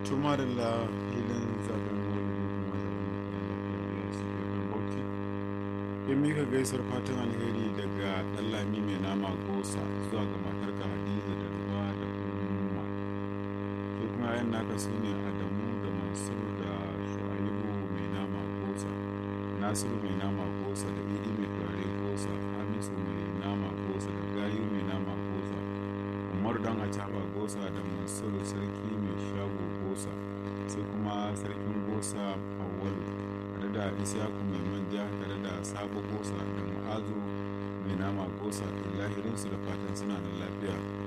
tuma da la filin zaben wani kuma zaben su gefen bauchi in mika gaisar fatan alheri daga ɗallami mai nama gosa zuwa ga matarka hadiza da ruwa da umma sai kuma yan naka su ne adamu da mansur da shu'aibu mai nama gosa nasiru mai nama gosa da idi mai turare gosa hamisu mai nama gosa da gayu mai nama gosa umar dan acaba gosa da mansur sarki mai shago gosa sai kuma sarkin gosa awwalu tare da isyaku mai manja tare da sabo gosa da mu'azu mai nama gosa lahirinsu da fatan suna nan lafiya